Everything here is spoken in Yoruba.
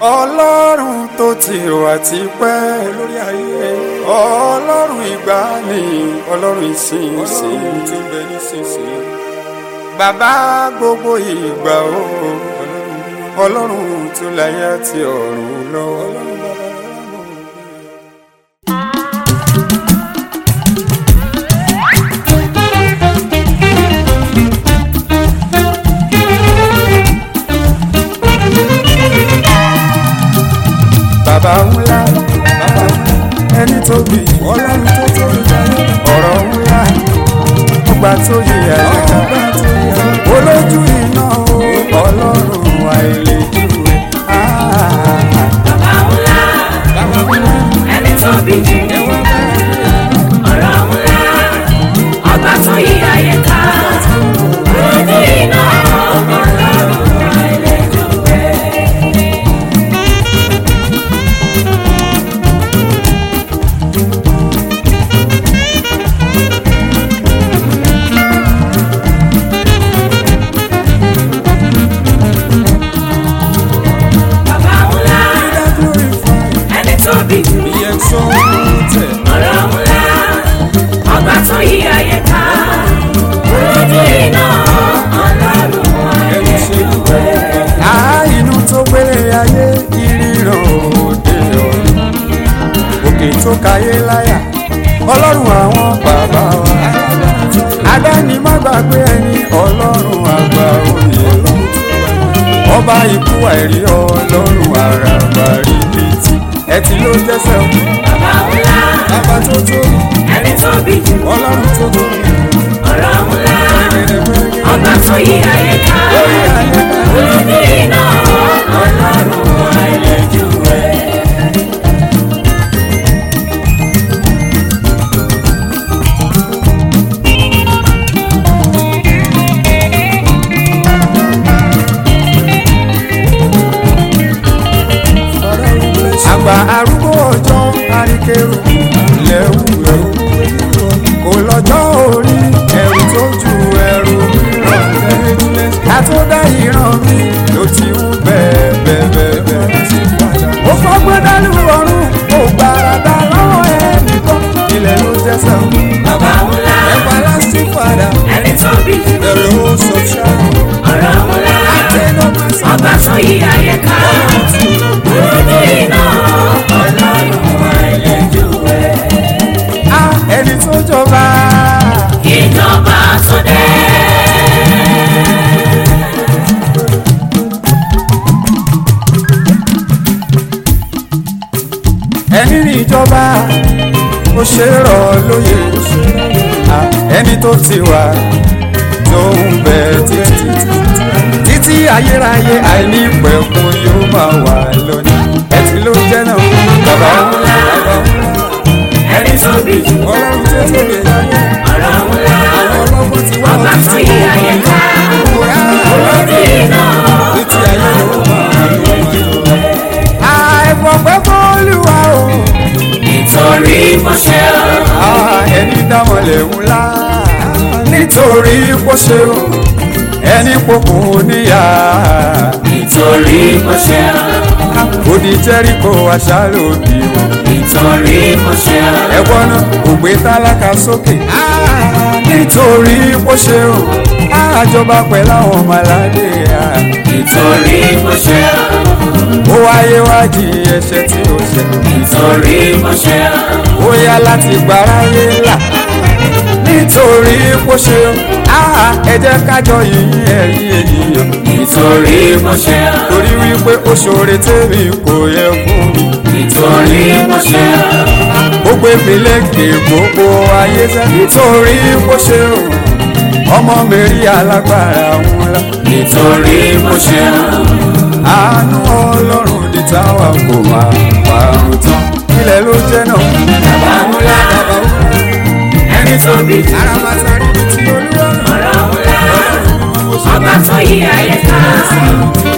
ọlọ́run tó ti wà tipẹ́ lórí ayé ọlọ́run ìgbàanì ọlọ́run ìsinsìnyí tó ń bẹ nísinsìnyí bàbá gbogbo ìgbà o ọlọ́run tó láyé àti ọ̀run lọ ọlọ́run bàbá lọ́wọ́. bàbá ńlá bàbá ẹni tóbi ọlọ́run tó tóbi jayé ọ̀rọ̀ ńlá ọgbà tó yẹ àyíká olójú iná o ọlọ́run àìlèjúwe. Bàbá ńlá, ẹni tó bí jù, ọ̀rọ̀ ńlá, ọba tó yí ayé ká, ojú iná ọlọ́run àìlèjúwe. Bàbá ńlá, ẹni tó bí jù, ọ̀rọ̀ ńlá, ọba tó yí ayé ká, ojú iná ọlọ́run àìlèjúwe. a inú tó gbélé ayé ìríran òde ọ̀run òkè tó kayé láyà ọlọ́run àwọn bàbá wa adáni má gbàgbé ẹni ọlọ́run àgbà òye ọba ikú àìrí ọlọ́run àràbà rìbìtì ẹtì ló jẹ́sẹ̀ o Bàbá ńlá, bàbá tó tóbi ẹni tó bí jù, ọlọ́run tó tóbi ọ̀rọ̀ ńlá, ọba tó yí ayé ká, ojú iná ọlọ́run àìlèjúwe. àgbà arúgbó ọjọ́ àríkèrò lẹ́wù ẹ̀rù kò lọ́jọ́ orí ẹ̀rù tó ju ẹ̀rù mìíràn lẹ́yìn àtúndá ìran mi ló ti ń bẹ́ẹ̀ bẹ́ẹ̀ bẹ́ẹ̀ bẹ́ẹ̀. ó fọ́gbọ́n dánú ọ̀run ó gbàràdà lọ́wọ́ ẹnìkan ilẹ̀ ló jẹ́sẹ̀ Bàbá ńlá, ẹ̀fà lásìkò padà ẹni tó bí jù, ẹ̀rọ ó sọ ṣáà ọ̀rọ̀ ńlá, ọba tó yí ayé ká, ojú iná ọlọ́run àìlèjúwe. á ẹni tó jọba. Ìjọba tó dé. ẹni ní ìjọba ó ṣe é rọ̀ lóye Ah, ẹni tó ti wà tó ń bẹ títí títí ayérayé àìní pẹ̀kun yóò máa wà lónìí ẹtì ló jẹ́ náà bàbá ńlá bàbá ńlá Ẹni tó bí jù, ọlọ́run tó tóbi láyé ọ̀rọ̀ ńlá, àwọn ọlọ́gbọ́n ti wá ọba tó yí ayé ká, ojú iná títí ayé yóò máa wà lónìí. àìfọ̀pẹ́ fọ́lùwà o. nítorí mo ṣe ọ́. Ah, ẹni dámọ̀lẹ̀ ńlá nítorí kó ṣe o ẹni pokò níyà Nítorí mo ṣe ọ́. odi jẹ́ríkò aṣáálò bí o Nítorí mo ṣe ọ́. ẹ̀wọ́n náà kò gbé tálákà sókè Ah, nítorí kó ṣe o àjọba pẹ̀lú àwọn ọmọ aládé ah. Nítorí mo ṣe ọ́. ó wáyé wájú ẹ̀ṣẹ̀ tí ó ṣẹ̀ Nítorí mo ṣe ọ́. ó yá láti gbáráyé là nítorí kó ṣe o Ah, ẹ jẹ́ kájọ yìí ẹ̀yìn ènìyàn. Nítorí mo ṣe ọ́. torí wípé ó ṣoore tèmi kò yẹ fún mi. Nítorí mo ṣe ọ́. ó gbé mi lékè gbogbo ayé sẹ́. nítorí bó ṣe o ọmọ mi rí alágbára ńlá. Nítorí mo ṣe ọ́. àánú ọlọ́run di táwa kò máa parun tán. ilẹ̀ ló jẹ́ náà. Bàbá ńlá, ẹni tó bí jù, aramata rí mi tí olúwa náà. ọ̀rọ̀ ńlá, ọba tó yí ayé ká,